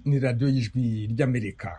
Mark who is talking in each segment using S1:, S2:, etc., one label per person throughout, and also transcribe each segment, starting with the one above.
S1: ni radiyo y'ijwi ry'amerika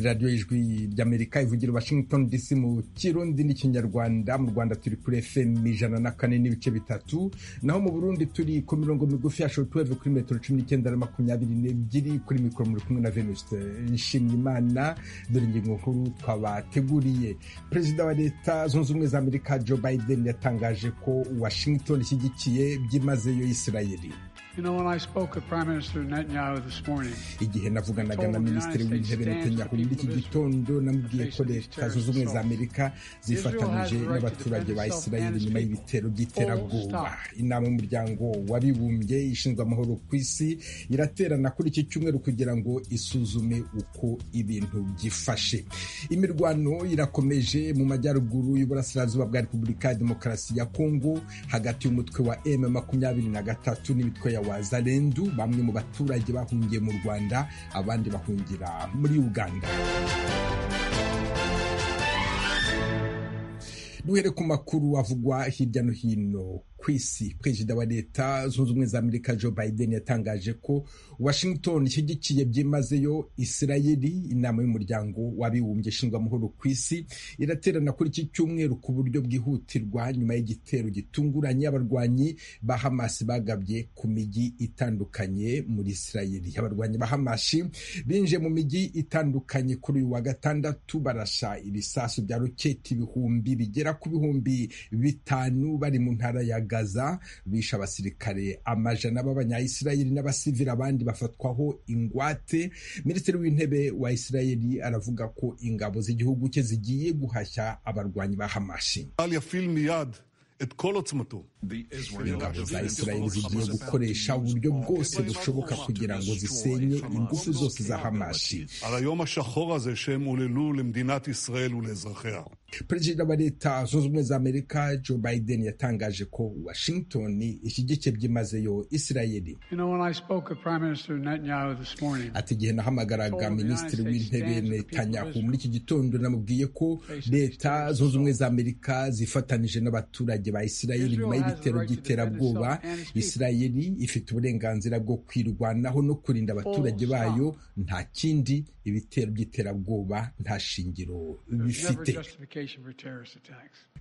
S1: radiyo y'ijwi ry'amerika ivugira washington dc mu kirundi n'ikinyarwanda mu rwanda turi kuri fm ijana na kane n'ibice bitatu naho mu burundi turi ku mirongo migufi ya shotuweve kuri metero cumi n'icyenda na makumyabiri n'ebyiri kuri mikoro muri kumwe na venuste nshimyimana dore ingingo nkuru twabateguriye perezida wa leta zunze ubumwe za amerika joe biden yatangaje ko washington ishyigikiye byimazeyo israeli
S2: You know, when I spoke with Prime Minister Netanyahu this morning,
S1: igihe navuganaga na minisitiri w'intebe netanyahu muri iki gitondo namubwiye ko leta zunze ubumwe za amerika zifatanyije n'abaturage ba israeli nyuma y'ibitero by'iterabwoba inama y'umuryango w'abibumbye ishinzwe amahoro ku isi iraterana kuri iki cyumweru kugira ngo isuzume uko ibintu byifashe imirwano irakomeje mu majyaruguru y'uburasirazuba bwa repubulika ya demokarasi ya kongo hagati y'umutwe wa m makumyabiri na gatatu n'imitwe ya wazalendu bamwe mu baturage bahungiye mu rwanda abandi bahungira muri uganda duhere ku makuru avugwa hirya no hino ku isi perezida wa leta zunze ubumwe za amerika joe biden yatangaje ko washington ishyigikiye byimazeyo israeli inama y'umuryango w'abibumbye ishinzwe amahoro ku isi iraterana kuri iki cyumweru ku buryo bwihutirwa nyuma y'igitero gitunguranye abarwanyi ba hamas bagabye ku mijyi itandukanye muri israeli abarwanyi ba hamashi binjiye mu mijyi itandukanye kuri uyu wa gatandatu barasha ibisasu bya roketi ibihumbi bigera ku bihumbi bitanu bari mu ntara ya gaza bishe abasirikare amajana b'abanyayisirayeli n'abasivili abandi bafatwaho ingwate minisitiri w'intebe wa isirayeli aravuga ko ingabo z'igihugu cye zigiye guhashya abarwanyi ba hamashi ingabo za israeli zigiye gukoresha uburyo bwose bushoboka kugira ngo zisenye ingufu zose za hamashi perezida wa leta zunze ubumwe za amerika joe biden yatangaje ko washington ishyigikiye byimazeyo israeli ati igihe nahamagaraga minisitiri w'intebe netanyahu muri iki gitondo namubwiye ko leta zunze ubumwe za amerika zifatanije n'abaturage ba israeli nyuma y'ibitero by'iterabwoba israeli ifite uburenganzira bwo kwirwanaho no kurinda abaturage bayo nta kindi ibitero by'iterabwoba nta shingiro bifite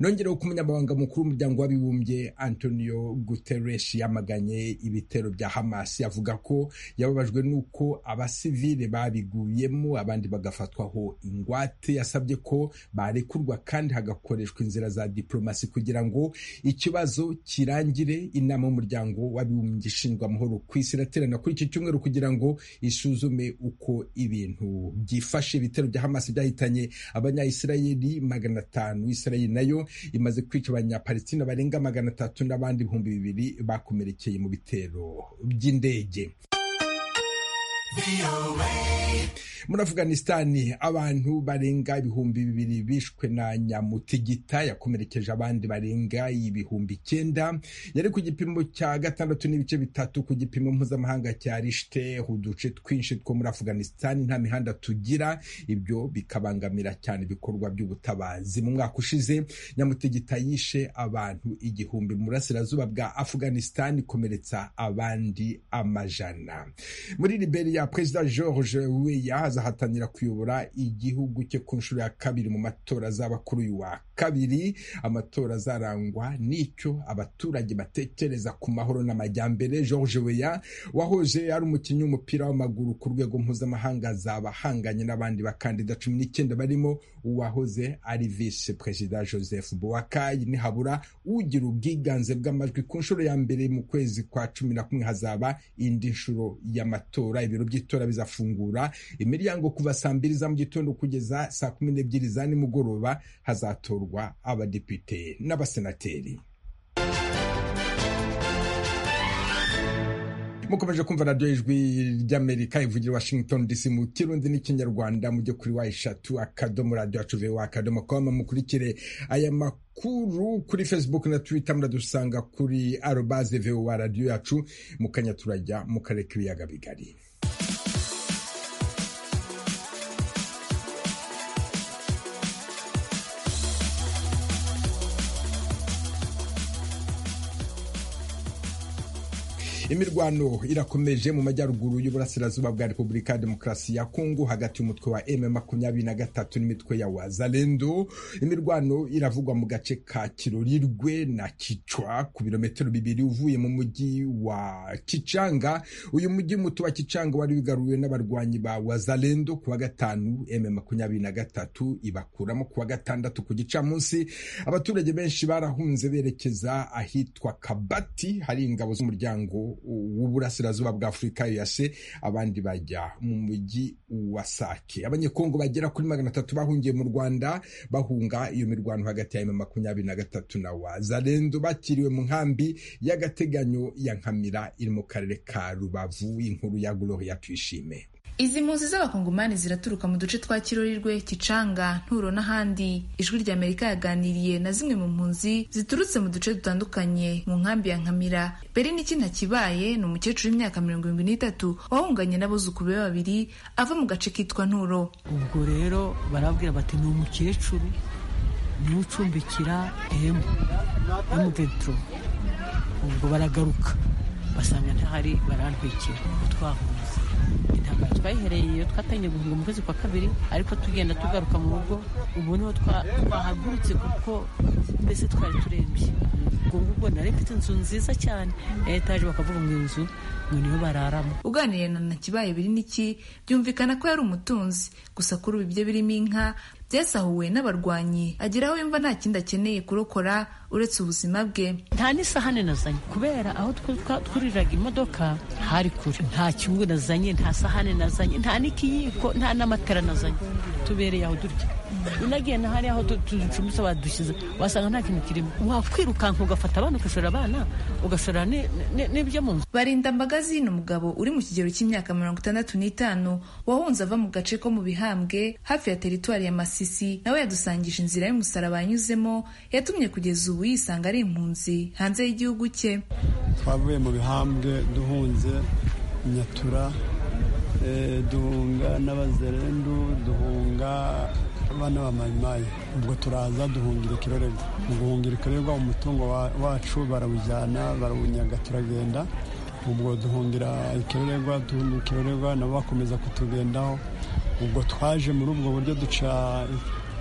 S1: nongereho ku munyamabanga mukuru w'umuryango w'abibumbye antonio guterres yamaganye ibitero bya hamas avuga ko yababajwe n'uko abasivile babiguyemo abandi bagafatwaho ingwate yasabye ko barekurwa kandi hagakoreshwa inzira za diplomasi kugira ngo ikibazo kirangire inama y'umuryango w'abibumbye ishinzwe amahoro ku isi iraterana kuri iki cyumweru kugira ngo isuzume uko ibintu byifashe ibitero bya hamas byahitanye abanyayisirayeli magana atanu israeli nayo imaze kwica abanyapalestina barenga magana atatu n'abandi ibihumbi bibiri bakomerekeye mu bitero by'indege muri afuganisitani abantu barenga ibihumbi bibiri bishwe na nyamutigita yakomerekeje abandi barenga ibihumbi icyenda yari ku gipimo cya gatandatu n'ibice bitatu ku gipimo mpuzamahanga cya rishite uduce twinshi two muri afuganisitani nta mihanda tugira ibyo bikabangamira cyane ibikorwa by'ubutabazi mu mwaka ushize nyamutigita yishe abantu igihumbi mu burasirazuba bwa afuganisitani ikomeretsa abandi amajana muri liberiya perezida george weya azahatanira kuyobora igihugu cye ku nshuro ya kabiri mu matora azaba kuri uyu wa kabiri amatora azarangwa n'icyo abaturage batekereza ku mahoro n'amajyambere george weya wahoje ari umukinnyi w'umupira w'amaguru ku rwego mpuzamahanga azaba ahanganye n'abandi bakandida cumi n'icyenda barimo uwahoze ari visi perezida joseph boakayi nihabura ugira ubwiganze bw'amajwi ku nshuro ya mbere mu kwezi kwa cumi na kumwe hazaba indi nshuro y'amatora ibiro by'itora bizafungura imiryango kuva saa mbiri za mu gitondo kugeza saa kumi n'ebyiri za nimugoroba hazatorwa abadepite n'abasenateri mukomeje kumva radiyo ijwi ry'amerika ivugira washington dc mu kirundi n'ikinyarwanda mujye kuri wa eshatu akadomo radiyo acuvewa akadomo koma mukurikire aya makuru makuru kuri facebook na twitter muradusanga kuri arobaze voa radiyo yacu mukanya turajya mu karere k'ibiyaga bigari imirwano irakomeje mu majyaruguru y'uburasirazuba bwa repubulika ya demokarasi ya kongo hagati y'umutwe wa m makumyabiri na gatatu n'imitwe ya wazalendo imirwano iravugwa mu gace ka kirorirwe na kicwa ku birometero bibiri uvuye mu mujyi wa kicanga uyu mujyi muto wa kicanga wari wigaruriwe n'abarwanyi ba wazalendo ku wa gatanu m makumyabiri na gatatu ibakuramo ku wa gatandatu ku gicamunsi abaturage benshi barahunze berekeza ahitwa kabati hari ingabo z'umuryango w'uburasirazuba bwa afurika yase abandi bajya mu mujyi wa sake abanyekongo bagera kuri magana atatu bahungiye mu rwanda bahunga iyo mirwano hagati ya makumyabiri na gatatu na wazalendo bakiriwe mu nkambi y'agateganyo ya nkamira iri mu karere ka rubavu inkuru ya gloria tuyishime
S3: izi mpunzi z'abakongomani ziraturuka mu duce twa kirorirwe kicanga nturo n'ahandi ijwi rya amerika yaganiriye na zimwe mu mpunzi ziturutse mu duce dutandukanye mu nkambi ya nkamira mbere n'iki ntakibaye ni umukecuru w'imyaka mirongo irindwi n'itatu wahunganye n'abuzukuru be babiri ava mu gace kitwa nturo
S4: ubwo rero barabwira bati ni umukecuru ntucumbikira emu emu veturo ubwo baragaruka basanga ntahari barantwikira utwahunze intambara twayihereye iyo twatangiye guhunga mu kwezi kwa kabiri ariko tugenda tugaruka mu rugo ubu niho twahagurutse kuko mbese twari turembye ubwo ngubwo nari mfite inzu nziza cyane ya etaje bakavuga ngo inzu ngo niyo bararamo
S3: uganiriye na ntakibaye biri n'iki byumvikana ko yari umutunzi gusa kuri ubu ibyo birimo inka byasahuwe n'abarwanyi ageraho yumva nta kindi akeneye kurokora uretse ubuzima bwe
S4: nta n'isahane nazanye kubera aho twuriraga imodoka hari kure nta cyungu nazanye nta sahane nazanye nta n'ikiyiko nta n'amatara nazanye tubereye aho durya unagiye na hariya aho tuducumbitse badushyize wasanga nta kintu kirimo wakwirukanka ugafata abana ugashora abana ugashora n'ibyo mu nzu
S3: barindambagazi ni umugabo uri mu kigero cy'imyaka mirongo itandatu n'itanu wahunze ava mu gace ko mu bihambwe hafi ya teritwari ya masisi nawe yadusangije inzira y'umusaraba yanyuzemo yatumye kugeza ubu yisanga ari impunzi hanze y'igihugu cye
S5: twavuye mu bihambwe duhunze nyatura duhunga n'abazerendu duhunga abana bamayimayi ubwo turaza duhungira ikirorerwa mu guhungira ikirorerwa umutungo wacu barawujyana barawunyaga turagenda ubwo duhungira ikirorerwa duhungira ikirorerwa nabo bakomeza kutugendaho ubwo twaje muri ubwo buryo duca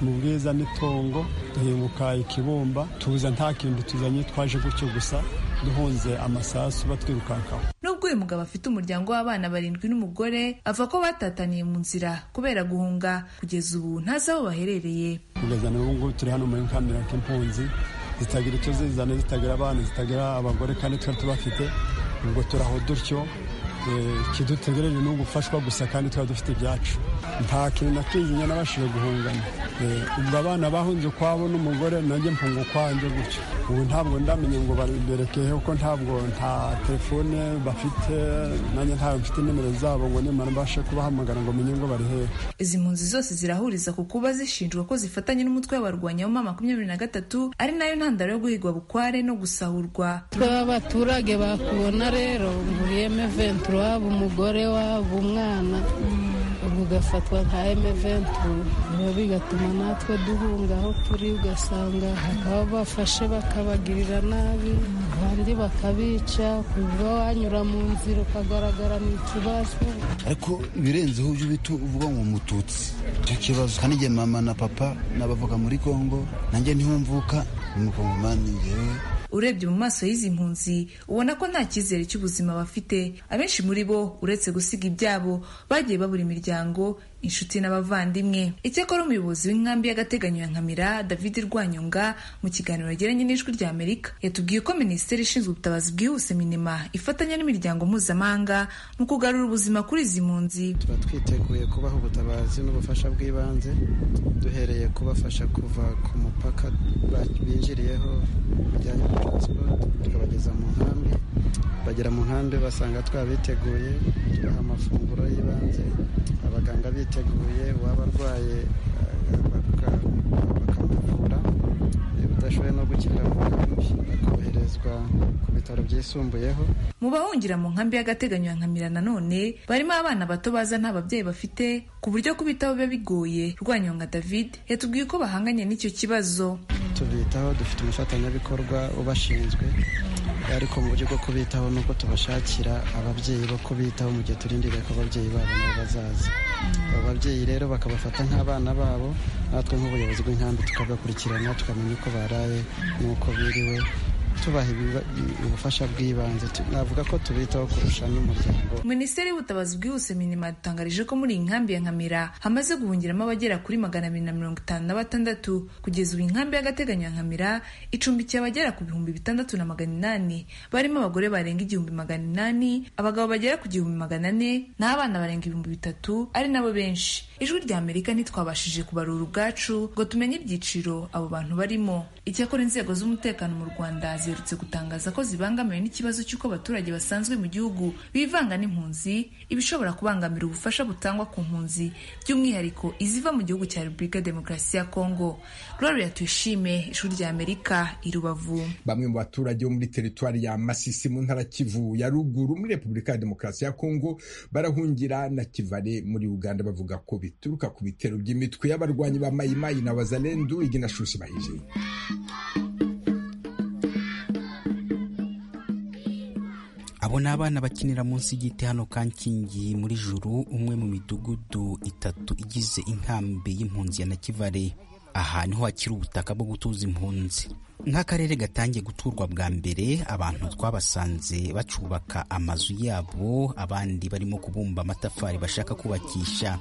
S5: mu bwiza n'itongo duhinguka ikibumba tuza nta kintu tuzanye twaje gutyo gusa duhunze amasasu batwirukankaho
S3: nubwo uyu mugabo afite umuryango w'abana barindwi n'umugore ava ko batataniye mu nzira kubera guhunga kugeza ubu ntazi aho baherereye
S5: kugeza n'ubu ngubu turi hano muri kamera k'impunzi zitagira icyo zizana zitagira abana zitagira abagore kandi twari tubafite ubwo turaho dutyo ikidutegereje ni ugufashwa gusa kandi twari dufite ibyacu nta kintu nakizinya nabashije guhungana ubwo abana bahunze ukwabo n'umugore nanjye mfunga ukwanjye gutyo ubu ntabwo ndamenye ngo baberekeye kuko ntabwo nta telefone bafite nanjye ntabwo mfite nimero zabo ngo nimara mbashe kubahamagara ngo menye ngo bari hehe
S3: izi mpunzi zose zirahuriza ku kuba zishinjwa ko zifatanye n'umutwe w'abarwanya w'umwaka makumyabiri na gatatu ari nayo ntandaro yo guhigwa bukware no gusahurwa
S6: twaba abaturage bakubona rero nguriyeme ventura waba umugore waba umwana ugafatwa nka emeventu biba bigatuma natwe duhunga aho turi ugasanga bakaba bafashe bakabagirira nabi abandi bakabica kuva wanyura mu nzira ukagaragara mu kibazo
S7: ariko ibirenzeho ujya ubita uvuga ngo mututsi icyo kibazo kandi igihe mama na papa n'abavuga muri kongo nanjye ntihumvuka ni umukongomani yewe
S3: urebye mu maso y'izi mpunzi ubona ko nta cyizere cy'ubuzima bafite abenshi muri bo uretse gusiga ibyabo bagiye babura imiryango inshuti n'abavandimwe icyakora umuyobozi w'inkambi y'agateganyo ya nkamira david rwanyonga mu kiganiro yagiranye n'ijwi rya amerika yatubwiye ko minisiteri ishinzwe ubutabazi bwihuse minima ifatanya n'imiryango mpuzamahanga mu kugarura ubuzima kuri izi mpunzi
S8: tuba twiteguye kubaha ubutabazi n'ubufasha bw'ibanze duhereye kubafasha kuva ku mupaka binjiriyeho bijyanye na taransiporo tukabageza mu nkambi bagera mu nkambi basanga twabiteguye tubaha amafunguro y'ibanze abaganga biteguye uwaba arwaye bakamuvura udashoboye no gukinira mu nkambi akoherezwa ku bitaro byisumbuyeho
S3: mu bahungira mu nkambi y'agateganyo ya nkamira nanone barimo abana bato baza nta babyeyi bafite ku buryo kubitaho biba bigoye rwanyonga david yatubwiye ko bahanganye n'icyo kibazo
S8: tubitaho dufite umufatanyabikorwa ubashinzwe ariko mu buryo bwo kubitaho ni uko tubashakira ababyeyi bo kubitaho mu gihe turindiriye ko ababyeyi babo nabo bazaza abo babyeyi rero bakabafata nk'abana babo natwe nk'ubuyobozi bw'inkambi tukabakurikirana tukamenya uko baraye n'uko biriwe tubaha ibiba- ubufasha bw'ibanze Tu- navuga ko tubitaho kurusha n'umuryango
S3: minisiteri y'ubutabazi bwihuse minima yadutangarije ko muri iyi nkambi ya nkamira hamaze guhungiramo abagera kuri magana abiri na mirongo itanu na batandatu kugeza ubu inkambi y'agateganyo ya nkamira icumbikiye abagera ku bihumbi bitandatu na magana inani barimo abagore barenga igihumbi magana inani abagabo bagera ku gihumbi magana ane n'abana barenga ibihumbi bitatu ari nabo benshi ijwi rya amerika ntitwabashije kubarura ubwacu ngo tumenye ibyiciro abo bantu barimo icyakora inzego z'umutekano mu rwanda ziherutse gutangaza ko zibangamiwe n'ikibazo cy'uko abaturage basanzwe mu gihugu bivanga n'impunzi ibishobora kubangamira ubufasha butangwa ku mpunzi by'umwihariko iziva mu gihugu cya repubulika ya demokarasi ya kongo gloria tuyishime ishuri rya amerika i rubavu
S1: bamwe mu baturage bo muri teritwari ya Masisi mu ntara Kivu ya ruguru muri Repubulika ya Demokarasi ya Kongo barahungira na Kivale muri Uganda bavuga ko bituruka ku bitero by'imitwe y'abarwanyi ba Mayimayi na Wazalendu igina shusi bahije
S9: Abo ni abana bakinira munsi y'igiti hano Kankingi muri Juru, umwe mu midugudu itatu igize inkambi y'impunzi ya Nakivale. Aha niho hakiri ubutaka bwo gutuza impunzi. Nk'akarere gatangiye guturwa bwa mbere, abantu twabasanze bacubaka amazu yabo, abandi barimo kubumba amatafari bashaka kubakisha.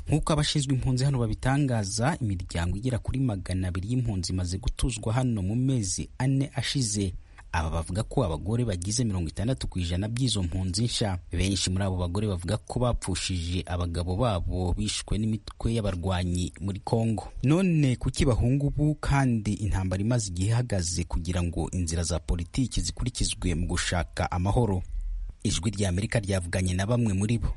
S9: nk'uko abashinzwe impunzi hano babitangaza imiryango igera kuri magana abiri y'impunzi imaze gutuzwa hano mu mezi ane ashize aba bavuga ko abagore bagize mirongo itandatu ku ijana by'izo mpunzi nshya benshi muri abo bagore bavuga ko bapfushije abagabo babo bishwe n'imitwe y'abarwanyi muri kongo none kuki bahunga ubu kandi intambara imaze igihe ihagaze kugira ngo inzira za politiki zikurikizwe mu gushaka amahoro ijwi rya amerika ryavuganye na bamwe muri bo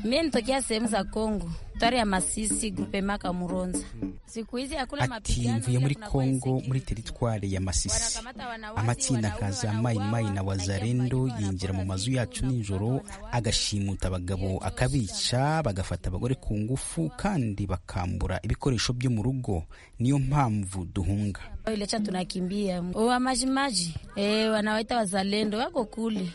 S10: Mimi nitokea sehemu za Kongo, tare ya Masisi, grupema Kamuronza. Siku hizi hakuna
S9: ati
S10: mapigano,
S9: mvuye muri
S10: ila kunakuwa
S9: kongo muri
S10: insecurity.
S9: teritwari ya masisi
S10: Wanakamata wanawasi,
S9: amatsinda nka
S10: wanaume,
S9: za mayi mayi na
S10: wanauawa,
S9: wazarendo
S10: wanajeruhiwa,
S9: yinjira mu
S10: wanaporwa,
S9: mazu yacu
S10: wanaporwa,
S9: nijoro
S10: wanaporwa,
S9: agashimuta abagabo akabica bagafata abagore ku ngufu kandi bakambura ibikoresho byo mu rugo niyo mpamvu duhunga
S10: Ilecha tunakimbia wa majimaji eh, wanawaita wazalendo wako kule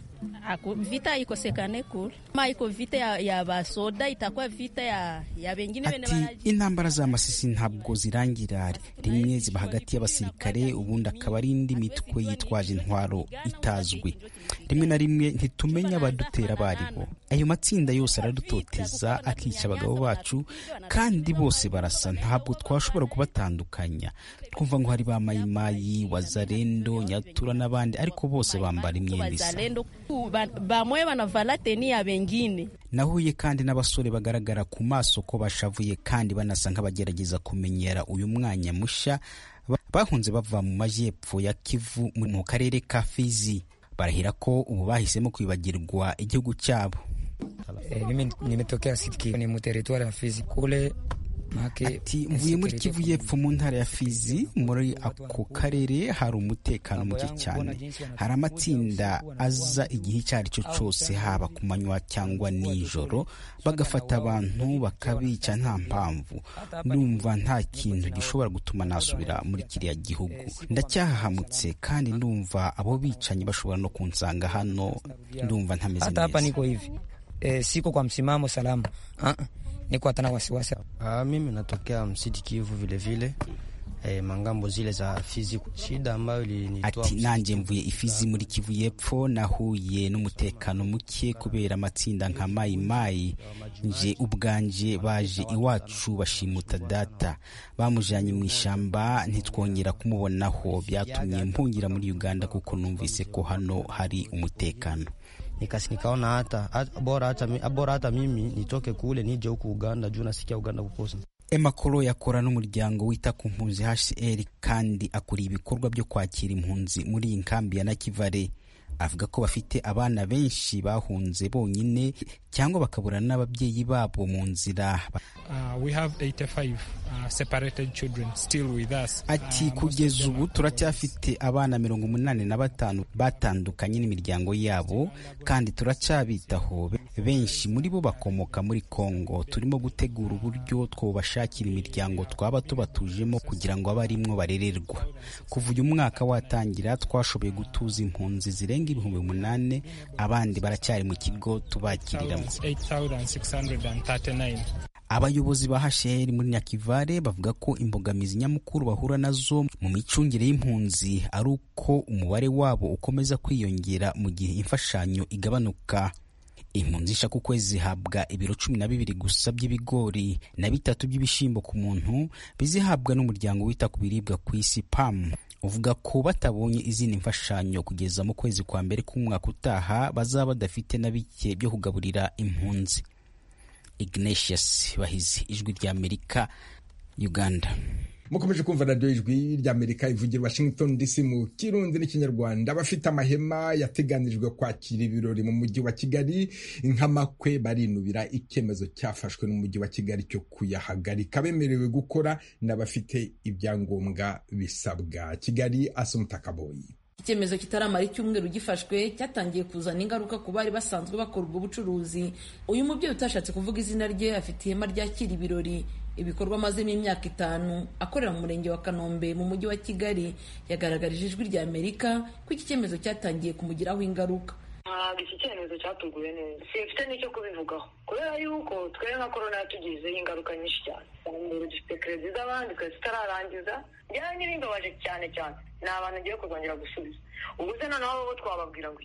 S11: Aku, vita haikosekane kule, ma iko vita ya, ya basoda itakuwa vita ya, ya wengine wene
S9: ati
S11: wanaji-
S9: intambara z'amasisi ntabwo zirangira rimwe ziba hagati y'abasirikare ubundi akaba ari indi mitwe yitwaje intwaro itazwi rimwe na rimwe ntitumenya abadutera abo ari bo ayo matsinda yose aradutoteza akica abagabo bacu kandi bose barasa ntabwo twashobora kubatandukanya twumva ngo hari ba mayimayi wazarendo nyatura n'abandi ariko bose bambara imyenda isa
S11: wazalendo Ba- bamwe wanavala teni ya wengine
S9: nahuye kandi n'abasore bagaragara ku maso ko bashavuye kandi banasa nk'abagerageza kumenyera uyu mwanya mushya Ba- bahunze bava mu majyepfo ya kivu mu- mu karere ka fizi barahira ko ubu bahisemo kwibagirwa igihugu cyabo
S12: E, mimi nimetokea Sitki ni muteritwari ya Fizi kule make
S9: ati mvuye muri kivu y'epfo mu ntara ya fizi muri ako karere hari umutekano muke cyane hari amatsinda aza igihe icyo ari cyo cyose haba ku manywa cyangwa nijoro bagafata abantu bakabica nta mpamvu ndumva nta kintu gishobora gutuma nasubira muri kiriya gihugu ndacyahahamutse kandi ndumva abo bicanyi bashobora no kunsanga hano ndumva ntameze
S12: hata hapa
S9: neza
S12: niko hivi e, siko kwa msimamo salama Ah, ah. niko hata na wasiwasi
S8: Ah, mimi natokea msiti Kivu vile vile eh, mangambo zile za Fizi. Shida ambayo ilinitoa
S9: ati nanjye mvuye ifizi muri kivu y'epfo nahuye n'umutekano muke kubera amatsinda nka mayi mayi nje ubwanje baje iwacu bashimuta data bamujyanye mu ishyamba ntitwongera kumubonaho byatumye mpungira muri uganda kuko numvise ko hano hari umutekano
S8: nikasi nikaona hata hata- bora hata mi- bora hata mimi nitoke kule nije huku Uganda juu nasikia Uganda kukosa
S9: Emma Koro yakora n'umuryango wita ku mpunzi HCR kandi akuriye ibikorwa byo kwakira impunzi muri iyi nkambi ya Nakivale avuga ko bafite abana benshi bahunze bonyine cyangwa bakabura n'ababyeyi babo mu nzira ati kugeza ubu turacyafite abana mirongo umunani na batanu batandukanye n'imiryango yabo kandi turacyabitaho benshi muri bo bakomoka muri Kongo turimo gutegura uburyo twobashakira imiryango twaba tubatujemo kugira ngo abarimwo barererwa kuva uyu mwaka watangira twashoboye gutuza impunzi zirenga ibihumbi umunani abandi baracyari mu kigo tubakiriramo abayobozi ba hasheri muri nyakivare bavuga ko imbogamizi nyamukuru bahura nazo mu micungire y'impunzi ari uko umubare wabo ukomeza kwiyongera mu gihe imfashanyo igabanuka impunzi ishaka ukwezi zihabwa ibiro cumi na bibiri gusa by'ibigori na bitatu by'ibishyimbo ku muntu bizihabwa n'umuryango wita ku biribwa ku isi pamu uvuga ko batabonye izindi mfashanyo kugeza mu kwezi kwa mbere k'umwaka utaha bazaba badafite na bike byo kugaburira impunzi Ignatius Bahizi ijwi rya Amerika Uganda
S1: mukomeje kumva radiyo ijwi ry'amerika ivugira washington dc mu kirundi n'ikinyarwanda abafite amahema yateganijwe kwakira ibirori mu mujyi wa kigali nk'amakwe barinubira icyemezo cyafashwe n'umujyi wa kigali cyo kuyahagarika bemerewe gukora n'abafite ibyangombwa bisabwa kigali asumutakaboyi
S13: icyemezo kitaramara icyumweru gifashwe cyatangiye kuzana ingaruka ku bari basanzwe bakora ubwo bucuruzi uyu mubyeyi utashatse kuvuga izina rye afite ihema ryakira ibirori ibikorwa amazemo imyaka itanu akorera mu murenge wa kanombe mu mujyi wa kigali yagaragarije ijwi rya amerika ko iki cyemezo cyatangiye kumugiraho ingaruka
S14: ntabwo iki cyemezo cyatuguye neza simfite n'icyo kubivugaho kubera yuko twe nka korona yatugizeho ingaruka nyinshi cyane mbere dufite kerezi z'abandi twese tutararangiza byaba n'ibimbabaje cyane cyane ni abantu ngiye kurwongera gusubiza ubu se noneho abo twababwira ngo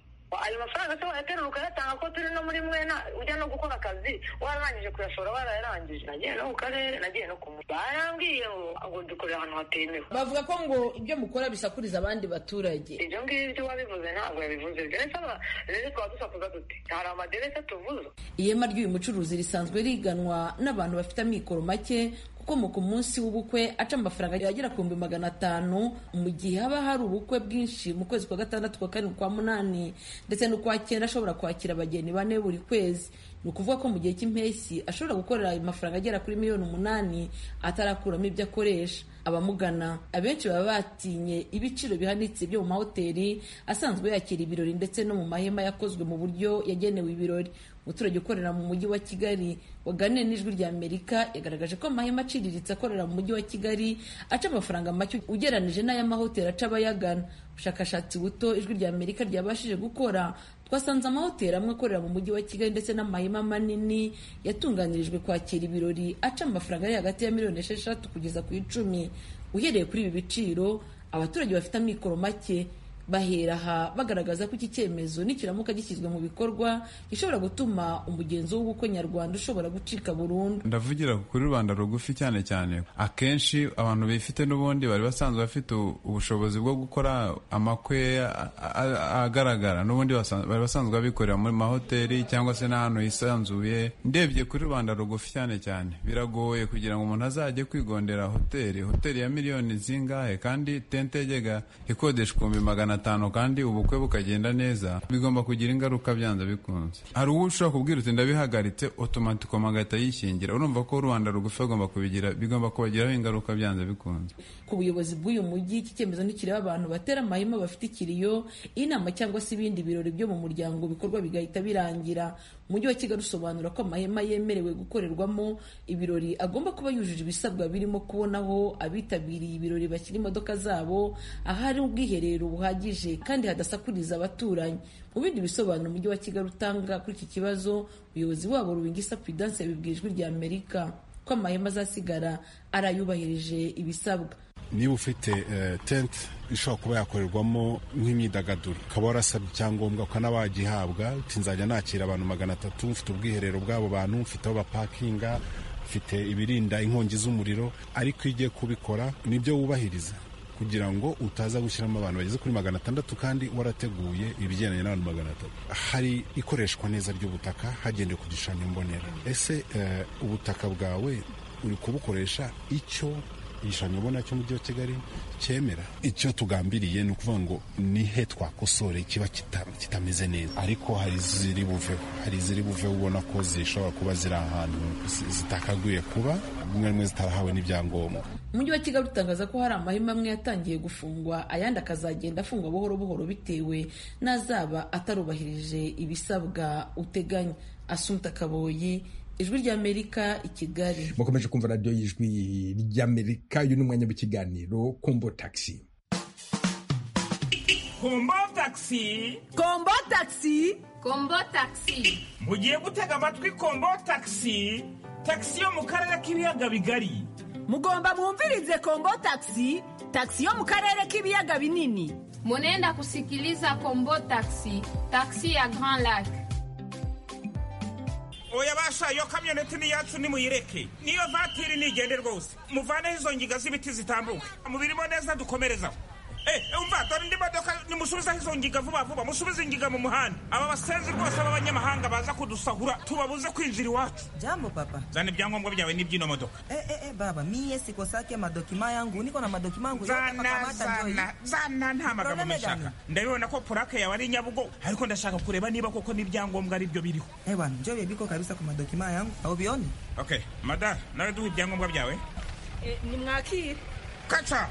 S14: ayo mafaranga se wayaterura ukayatanga ko turi no muri mwena ujya no gukora akazi wararangije kuyashora warayarangije nagiye no ku karere nagiye no ku mujyi barambwiye ngo dukorera ahantu hatemewe
S13: bavuga ko ngo ibyo mukora bisakuriza abandi baturage
S14: ibyo ngibyo wabivuze ntabwo yabivuze rero twaba dusakuza dute hari amaderese tuvuza
S13: ihema ry'uyu mucuruzi risanzwe riganwa n'abantu bafite amikoro make ukomoka umunsi w'ubukwe aca amafaranga agera ku bihumbi magana atanu mu gihe haba hari ubukwe bwinshi mu kwezi kwa gatandatu kwa karindwi kwa munani ndetse n'ukwa cyenda ashobora kwakira abageni bane buri kwezi ni ukuvuga ko mu gihe cy'impeshyi ashobora gukorera ayo mafaranga agera kuri miliyoni umunani atarakuramo ibyo akoresha abamugana abenshi baba batinye ibiciro bihanitse byo mu mahoteli asanzwe yakira ibirori ndetse no mu mahema yakozwe mu buryo yagenewe ibirori umuturage ukorera mu mujyi wa kigali waganiye n'ijwi rya amerika yagaragaje ko amahema aciriritse akorera mu mujyi wa kigali aca amafaranga make ugeranije n'ay'amahoteli aca abayagana ubushakashatsi buto ijwi rya amerika ryabashije gukora twasanze amahoteli amwe akorera mu mujyi wa kigali ndetse n'amahema manini yatunganirijwe kwakira ibirori aca amafaranga ari hagati ya miliyoni esheshatu kugeza ku icumi uhereye kuri ibi biciro abaturage bafite amikoro make bahera aha bagaragaza ko iki cyemezo nikiramuka gishyizwe mu bikorwa gishobora gutuma umugenzo w'ubukwe nyarwanda ushobora gucika burundu
S15: ndavugira kuri rubanda rugufi cyane cyane akenshi abantu bifite n'ubundi bari basanzwe bafite ubushobozi bwo gukora amakwe agaragara n'ubundi bari basanzwe babikorera muri mahoteli cyangwa se n'ahantu hisanzuye ndebye kuri rubanda rugufi cyane cyane biragoye kugira ngo umuntu azajye kwigondera hoteli hoteli ya miliyoni zingahe kandi tente yegega ikodeshwa ibihumbi magana atanu kandi ubukwe bukagenda neza bigomba kugira ingaruka byanze bikunze hari uwo ushobora kubwira uti ndabihagaritse otomatikoma agahita yishingira urumva ko rubanda rugufi agomba kubigira bigomba kubagiraho ingaruka byanze bikunze
S13: ku buyobozi bw'uyu mujyi iki cyemezo ntikireba abantu batera amahema bafite ikiriyo inama cyangwa se ibindi birori byo mu muryango bikorwa bigahita birangira umujyi wa kigali usobanura ko amahema yemerewe gukorerwamo ibirori agomba kuba yujuje ibisabwa birimo kubonaho abitabiriye ibirori bashyira imodoka zabo ahari ubwiherero buhagije kandi hadasakuriza abaturanyi mu bindi bisobanuro umujyi wa kigali utanga kuri iki kibazo umuyobozi wabo rubingisa pidanse yabibwiye ijwi rya amerika ko amahema azasigara arayubahirije ibisabwa
S16: niba ufite tente ishobora kuba yakorerwamo nk'imyidagaduro ukaba warasabye icyangombwa ukanabagihabwa nzajya nakira abantu magana atatu mfite ubwiherero bw'abo bantu mfite aho bapakinga mfite ibirinda inkongi z'umuriro ariko iyo ugiye kubikora nibyo wubahiriza kugira ngo utaza gushyiramo abantu bageze kuri magana atandatu kandi warateguye ibigendanye n'abantu magana atatu hari ikoreshwa neza ry'ubutaka hagendewe ku gishushanyo mbonera ese ubutaka bwawe uri kubukoresha icyo igishushanyo ubona cy'umujyi wa kigali cyemera icyo tugambiriye ni ukuvuga ngo ni he twakosore kiba kita- kitameze neza ariko hari iziri buveho hari iziri buveho ubona ko zishobora kuba ziri ahantu zi- zitakaguye kuba rimwe rimwe zitarahawe n'ibyangombwa
S13: umujyi wa kigali utangaza ko hari amahema amwe yatangiye gufungwa ayandi akazagenda afungwa buhoro buhoro bitewe n'azaba atarubahirije ibisabwa uteganya asumta kaboyi ijwi ry'amerika i kigali
S1: mukomeje kumva radiyo y'ijwi ry'amerika uyu ni umwanya w'ikiganiro kombo taxi
S17: kombo tagisi kombo tagisi kombo tagisi mugiye gutega amatwi kombo tagisi tagisi yo mu karere k'ibiyaga bigari
S18: mugomba mwumvirize kombo taxi taxi yo mu karere k'ibiyaga binini
S19: Munaenda kusikiliza Kombo Taxi, taxi ya Grand Lac.
S17: oya basha iyo kamyoneti ni iyacu nimuyireke niyo vatiri nigende rwose muvaneho izo nginga z'ibiti zitambuka mubirimo neza dukomerezaho Eh, eh, umva dore indi modoka nimusubizeho izo nginga vuba vuba musubize inginga mu muhanda aba basenzi rwose b'abanyamahanga baza kudusahura tubabuze kwinjira iwacu
S20: Jambo papa.
S17: zana ibyangombwa byawe n'iby'ino modoka
S20: Eh, eh, eh, baba miye sikosake madokima yangu niko na madokima yangu yote
S17: zana
S20: pakamata njoi.
S17: zana zana nta magambo
S20: None
S17: meshaka
S20: gani?
S17: ndabibona ko purake yawe ari nyabugo ariko ndashaka kureba niba koko n'ibyangombwa ari byo biriho
S20: Eh bwana njoo biko kabisa kwa madokima yangu au vioni?
S17: okay madara nawe duha ibyangombwa byawe
S18: nimwakire
S17: kaca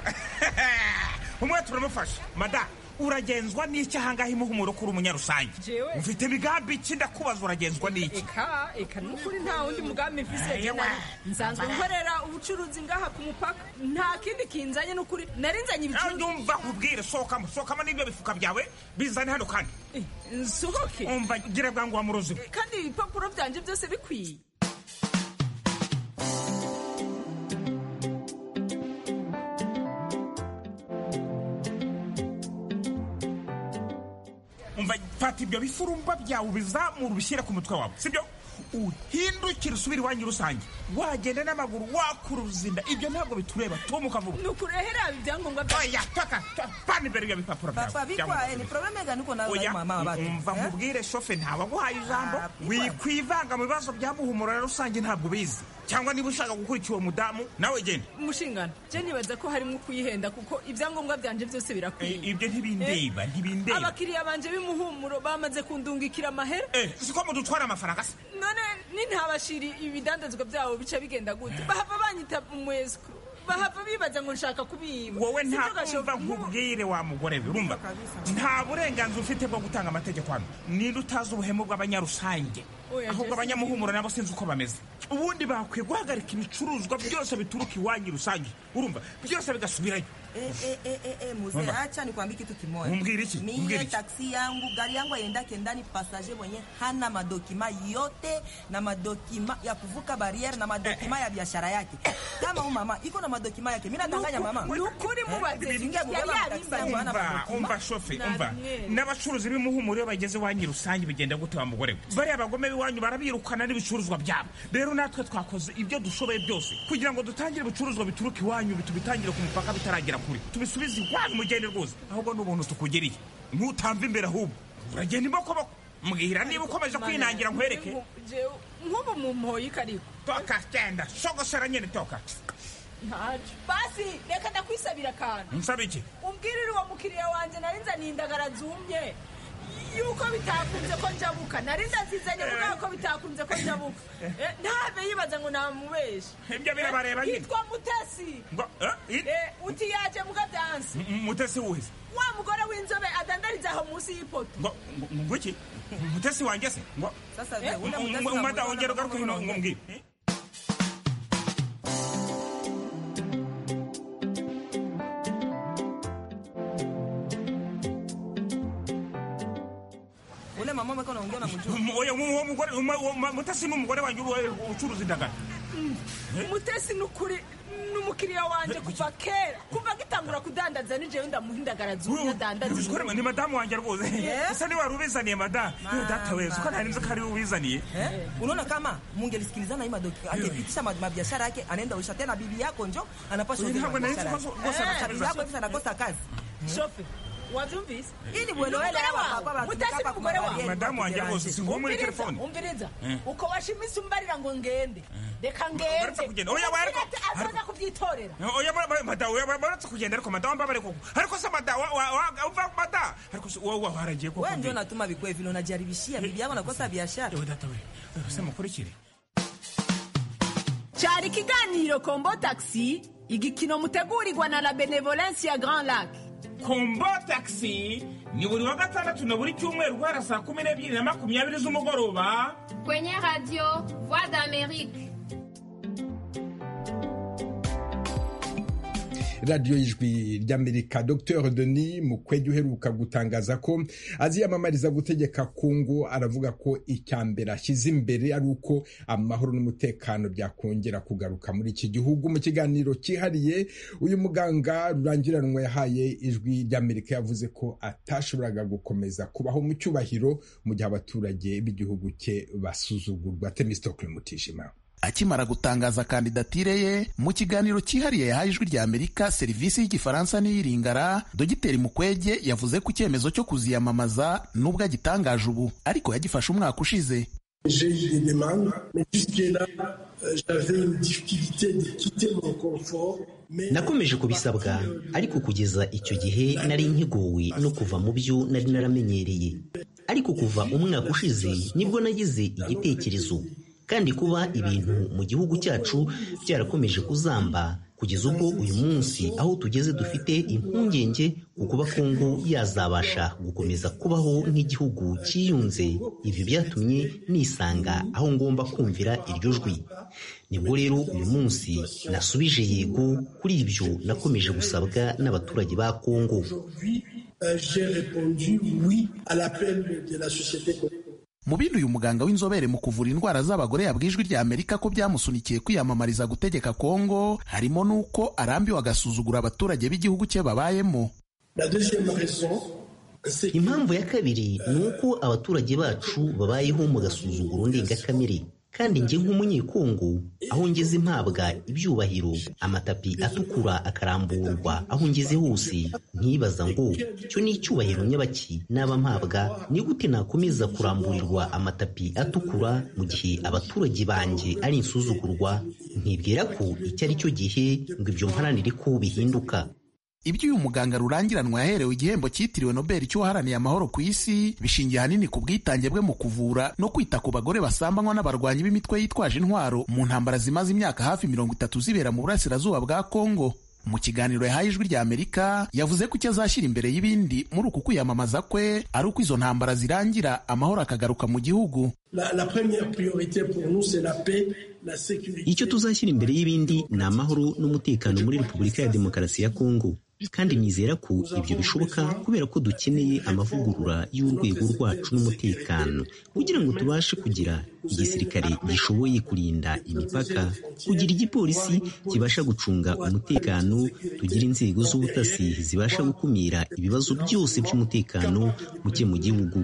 S17: umwe turamufasha mada uragenzwa n'iki ahangaha imuhumuro kuri umunyarusange
S18: Jewe.
S17: mfite imigambi iki ndakubaza uragenzwa n'iki
S18: eka eka nukuri nta wundi mugambi mfise
S17: Ewa.
S18: Nari- nsanzwe
S17: Bambara.
S18: nkorera ubucuruzi ngaha ku mupaka nta kindi kinzanye nukuri nari nzanye
S17: ibicuruzwa nkubwire sohokamo sohokamo n'ibyo bifuka byawe bizane hano kandi
S18: nsohoke
S17: umva gira bwangu wa muruzi we.
S18: kandi ibipapuro byanje byose bikwiye
S17: umva fata ibyo bifurumba byawe ubizamura ubishyire ku mutwe wawe sibyo uhindukire usubire iwanyu rusange wagenda n'amaguru wakura uruzinda ibyo ntabwo bitureba tumuka vuba
S18: nukurehera ibyangombwa
S17: oya paka pa- pana imbere y'ibyo bipapuro byawe
S20: Papa
S17: Byangombwa
S20: bikwa eh, ni
S17: byawe.
S20: probleme gani uko nayo
S17: oya
S20: na mama wabatu?
S17: umva nkubwire shofe ntawaguhaye ijambo wikwivanga mu bibazo bya muhumura rusange ntabwo bizi cyangwa niba ushaka gukurikira uwo mudamu nawe genda
S18: umushingano je nibaza ko harimo kuyihenda kuko ibyangombwa byanje byose birakwiye
S17: ibyo ntibindeba ntibindeba
S18: abakiriya banje b'imuhumuro bamaze kundungikira amahera
S17: siko mudutwara amafaranga se
S18: none nintabashiri ibidandazwa byabo bica bigenda gute bahava banyita umwesiko bahava bibaza ngo nshaka kubiba
S17: wowe
S18: Si byo gashoboka.
S17: ntakumva nkubwire wa mugore we urumva nta burenganzira ufite bwo gutanga amategeko hano ninde utazi ubuhemu bw'abanyarusange
S18: Oya,
S17: ahubwo
S18: Jesse.
S17: abanyamuhumuro nabo sinzi uko bameze ubundi bakwiye guhagarika ibicuruzwa byose bituruka iwanyu rusange urumva byose bigasubirayo
S20: Eh, eh, eh, eh, eh, mzee
S17: Mama.
S20: acha nikwambie kitu kimoja.
S17: Umgiri ichi, umgiri
S20: Mimi
S17: ichi.
S20: taksi yangu, gari yangu haiendake ndani passager mwenye hana madokima yote na madokima ya kuvuka barriere na madokima ya biashara yake. Kama huyu mama iko na madokima yake. Mimi nadanganya mama.
S18: Nukuri mubaze.
S20: Ningia kubeba
S18: Yari
S20: taksi
S18: abimbaye.
S20: yangu hana
S17: umva
S20: madokima.
S17: umva shofe umva
S20: Namwe.
S17: n'abacuruzi b'imuhumuro iyo bageze iwanyu rusange bigenda gute wa mugore we bariya abagome b'iwanyu barabirukana n'ibicuruzwa byabo rero natwe twakoze ibyo dushoboye byose kugira ngo dutangire ibicuruzwa bituruka iwanyu tubitangire ku mupaka bitaragera kure tubisubize iwanyu mugende rwose ahubwo ni ubuntu tukugereye ntutamve imbere ahubwo uragenda imokoboko mbwira niba ukomeje kwinangira nkwereke
S18: Jewe, nk'ubu mumpoye ikariko
S17: toka genda sogosera nyine toka
S18: ntacyo basi reka ndakwisabira akantu
S17: nsaba iki
S18: umbwirire uwo mukiriya wanjye nari nzaniye indagara zumye yuko bitakunze ko njabuka nari ndazizanye kubera ko bitakunze ko njabuka Eh, ntave yibaza ngo namubeshe
S17: Ibyo birabareba nyine.
S18: yitwa mutesi
S17: ngo eh, i-
S18: Eh, uti yaje mugadansi
S17: M- mutesi wuhise
S18: wa mugore w'inzobe adandariza aho munsi y'ipoto
S17: ngo ngo- ngo iki mutesi wanjye se ngo
S20: Sasa
S17: Eh,
S20: je, ule
S17: um-
S20: mtesi
S17: um- umada
S20: unamuona
S17: wongera
S20: kama
S17: ugaruke hino ngo mbwire
S20: Ule mama mweko naongea na mjua.
S17: M- oya mu- uwo mugore uma- uwo ma- mutesi ni umugore wanjye uba- ucuruza indagara
S18: mutesi ni ukuri ni umukiriya wanjye kuva kera kuva agitangura kudandaza nijewe ndamuha indagara zumye adandaza
S17: Uzi ko ni- ni madamu wanjye rwose
S20: Eh?
S17: ese niwe wari ubizaniye madamu Yewe data weza uko ntari nzi ko ari we ubizaniye
S20: Eh? Unaona kama mungelisikilizana hii madoki angepitisha ma- mabiashara yake anaenda usha tena bibi yako njo anapaswa
S17: Wewe
S20: ujue
S17: hapo na
S20: mabiashara
S17: hizo
S20: yake.
S17: kosa- kosa
S20: Eh,
S17: anachaliza.
S20: bibi yako hivi anakosa kazi.
S18: shofe wabyumvise
S20: Ili mwelewele hapa kwa watu
S18: mutasi
S20: kapa
S18: n'umugore wawe
S20: kubabyeyi
S17: Madamu wanjye
S20: bategereje.
S17: abuze, nguwo muri
S18: Umviriza,
S17: telefone.
S18: umviriza
S17: Eh.
S18: uko washimise umbarira ngo ngende reka
S17: Baretse
S18: ngenze
S17: kugenda. Oya, bareko.
S18: Umubwire ati azaza kubyitorera
S17: oya ba- ba- madamu oya ba- baretse kugenda ariko madamu mba bareko ariko se madamu wa- wa- wa- uva madamu ariko se wowe waba waragiye koko
S20: Wewe ndio
S17: mbere?
S20: unatuma vikwe vile unajaribishia bibi yako nakosa biashara.
S17: Ewe data we ewe se mukurikire
S18: cyari ikiganiro kombo taxi igikino mutegurirwa na la benevolence ya grand lac
S17: kombo taxi ni buri wa gatandatu na buri cyumweru guhera saa kumi n'ebyiri na makumyabiri z'umugoroba
S19: Kwenye radio Voix d'Amérique.
S1: radiyo y'ijwi ry'amerika dr denis mukwege uheruka gutangaza ko aziyamamariza gutegeka kongo aravuga ko icya mbere ashyize imbere ari uko amahoro n'umutekano byakongera kugaruka muri iki gihugu mu kiganiro cyihariye uyu muganga rurangiranwa yahaye ijwi ry'amerika yavuze ko atashoboraga gukomeza kubaho mu cyubahiro mu gihe abaturage b'igihugu cye basuzugurwa temistokle mutishima
S21: akimara gutangaza kandidatire ye mu kiganiro cyihariye yahaye ijwi rya amerika serivisi y'igifaransa n'iyiringara dogiteri mukwege yavuze ko icyemezo cyo kuziyamamaza nubwo agitangaje ubu ariko yagifashe umwaka ushize
S22: J'ai eu des demandes, mais jusque-là, euh, j'avais une difficulté de quitter mon confort.
S23: nakomeje kubisabwa ariko kugeza icyo gihe nari nkigowe no kuva mu byo nari naramenyereye ariko kuva umwaka ushize nibwo nagize igitekerezo kandi kuba ibintu mu gihugu cyacu byarakomeje kuzamba kugeza ubwo uyu munsi aho tugeze dufite impungenge ku kuba kongo yazabasha gukomeza kubaho nk'igihugu cyiyunze ibi byatumye nisanga aho ngomba kumvira iryo jwi nibwo rero uyu munsi nasubije yego kuri ibyo nakomeje gusabwa n'abaturage ba kongo
S22: Aujourd'hui, euh, j'ai répondu oui à l'appel de la société congolaise.
S21: mu bindi uyu muganga w'inzobere mu kuvura indwara z'abagore yabwiye ijwi rya amerika ko byamusunikiye kwiyamamariza gutegeka kongo harimo n'uko arambiwe agasuzugura abaturage b'igihugu cye babayemo
S22: La deuxième raison,
S23: impamvu ya kabiri ni uko abaturage bacu babayeho mu gasuzuguro ndengakamere kandi njye nk'umunyekongo aho ngeze mpabwa ibyubahiro amatapi atukura akaramburwa aho ngeze hose nkibaza ngo cyo ni icyubahiro nyabaki naba mpabwa ni gute nakomeza kuramburirwa amatapi atukura mu gihe abaturage banjye ari insuzugurwa nkibwira ko icyo ari cyo gihe ngo ibyo mparanire ko bihinduka
S21: ibyo uyu muganga rurangiranwa yaherewe igihembo cyitiriwe nobel cy'uwaharaniye amahoro ku isi bishingiye ahanini ku bwitange bwe mu kuvura no kwita ku bagore basambanywa n'abarwanyi b'imitwe yitwaje intwaro mu ntambara zimaze imyaka hafi mirongo itatu zibera mu burasirazuba bwa kongo mu kiganiro yahaye ijwi rya amerika yavuze ko icyo azashyira imbere y'ibindi muri uku kwiyamamaza kwe ari uko izo ntambara zirangira amahoro akagaruka mu gihugu
S22: la, la première priorité pour nous, c'est la paix, la sécurité.
S23: icyo tuzashyira imbere y'ibindi ni amahoro n'umutekano muri repubulika ya demokarasi ya kongo kandi nizera ko ibyo bishoboka kubera ko dukeneye amavugurura y'urwego rwacu n'umutekano kugira ngo tubashe kugira igisirikare gishoboye kurinda imipaka kugira igipolisi kibasha gucunga umutekano tugira inzego z'ubutasi zibasha gukumira ibibazo byose by'umutekano muke mu gihugu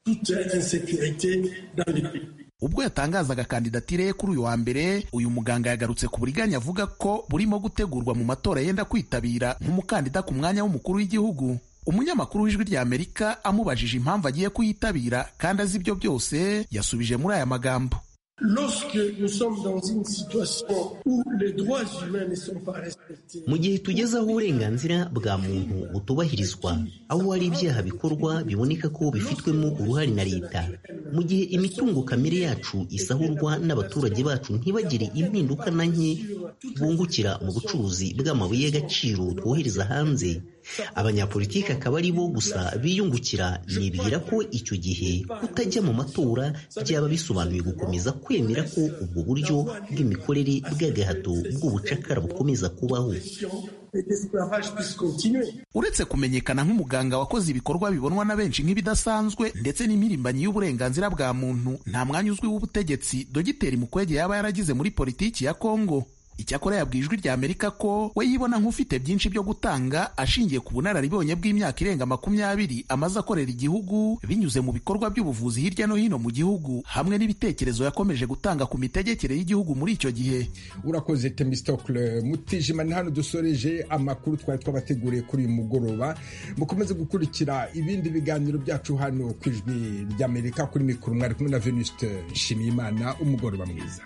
S22: toute insécurité dans le pays.
S21: ubwo yatangazaga kandidatire ye kuri uyu wa mbere uyu muganga yagarutse ku buriganya avuga ko burimo gutegurwa mu matora yenda kwitabira nk'umukandida ku mwanya w'umukuru w'igihugu umunyamakuru w'ijwi rya amerika amubajije impamvu agiye kuyitabira kandi azi ibyo byose yasubije muri aya magambo
S22: Lorsque nous sommes dans une situation où les droits humains ne sont pas respectés,
S23: mu gihe tugeze aho uburenganzira bwa muntu butubahirizwa aho hari ibyaha bikorwa biboneka ko bifitwemo uruhare na leta mu gihe imitungo kamere yacu isahurwa n'abaturage bacu ntibagire impinduka na nke bungukira mu bucuruzi bw'amabuye y'agaciro twohereza hanze abanyapolitiki akaba ari bo gusa biyungukira nibwira ko icyo gihe kutajya mu matora byaba bisobanuye gukomeza kwemera ko ubwo buryo bw'imikorere bw'agahato bw'ubucakara bukomeza kubaho
S22: et l'esclavage puisse continuer.
S21: uretse kumenyekana nk'umuganga wakoze ibikorwa bibonwa na benshi nk'ibidasanzwe ndetse n'impirimbanyi y'uburenganzira bwa muntu nta mwanya uzwi w'ubutegetsi dogiteri mukwege yaba yaragize muri politiki ya kongo icyakora yabwiye ijwi rya amerika ko we yibona nk'ufite byinshi byo gutanga ashingiye ku bunararibonye bw'imyaka irenga makumyabiri amaze akorera igihugu binyuze mu bikorwa by'ubuvuzi hirya no hino mu gihugu hamwe n'ibitekerezo yakomeje gutanga ku mitegekere y'igihugu muri icyo gihe
S1: urakoze temistokle mutijima ni hano dusoreje amakuru twari twabateguriye kuri uyu mugoroba mukomeze gukurikira ibindi biganiro byacu hano ku ijwi ry'amerika kuri mikoro mwari kumwe na venuste nshimiyimana umugoroba mwiza